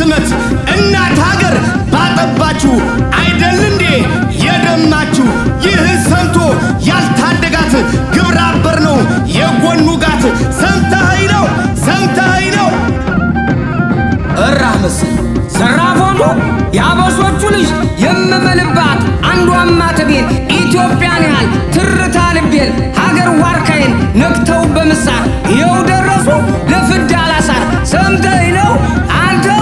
ስመት እናት ሀገር ባጠባችሁ አይደል እንዴ የደማችሁ? ይህ ሰምቶ ያልታደጋት ግብረ አበር ነው የጎኑ ጋት። ሰምተኸኝ ነው ሰምተኸኝ ነው እራ ምስል ዘራፍ ወንዱ የአበሾቹ ልጅ የምምልባት አንዷ ማተቤን ኢትዮጵያን ያህል ትርታ ልቤን ሀገር ዋርካዬን ነክተው በምሳር ይኸው ደረሱ ለፍዳ አላሳር ሰምተኸኝ ነው አንተው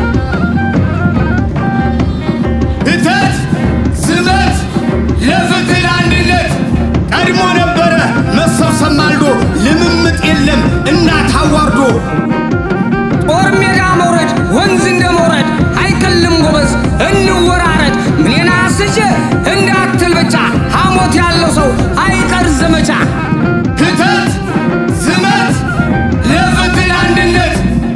እተት ስመት ለፍትህ ለአንድነት ቀድሞ ነበረ መሰብሰብ ማልዶ ልምምጥ የለም እናት አዋርዶ ጦር ሜዳ መውረድ ወንዝ እንደ መውረድ አይቀልም ጎበዝ እንወራረድ ምኔና አስቼ እንዳትል ብቻ ሐሞት ያለው ሰው አይቀር ዘመቻ ክተት ስመት ለፍትህ ለአንድነት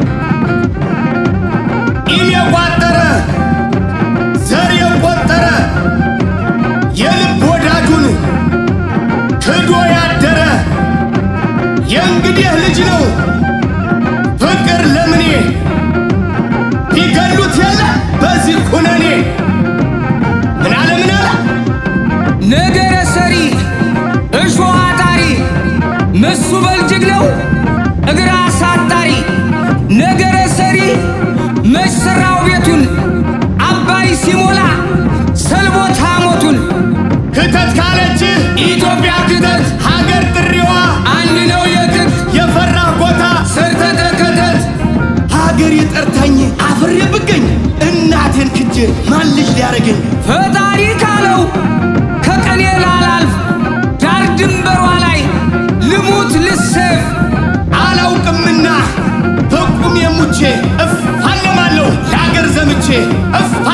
ኢም የቋጠረ ዘር የቆጠረ የልብ ወዳጁን ክዶ ያደረ የእንግዲህ ልጅ ነው ፍቅር ለምኔ ቢገሉት የለ በዚህ ኩነኔ ምን አለ ምን አለ ነገረ ሰሪ እሾህ አጣሪ ምሱ በልጅግ ነው እግር አሳጣሪ ነገረ ሰሪ መሰራው ቤቱን አባይ ሲሞላ ሰልቦት ሐሞቱን ክተት ካለች ኢትዮጵያ ክተት ሀገር ጥሪዋ አንድ ነው የክት የፈራ ቦታ ሰርተ ተከተት ሀገር የጠርታኝ አፍሬ ብገኝ እናቴን ክጄ ማን ልጅ ሊያረገኝ ፈጣሪ ካለው ከቀኔ ላላልፍ ዳር ድንበሯ ላይ ልሙት ልሰፍ አላውቅምና በቁም የሙቼ እፋለማለሁ ለአገር ዘምቼ እፋ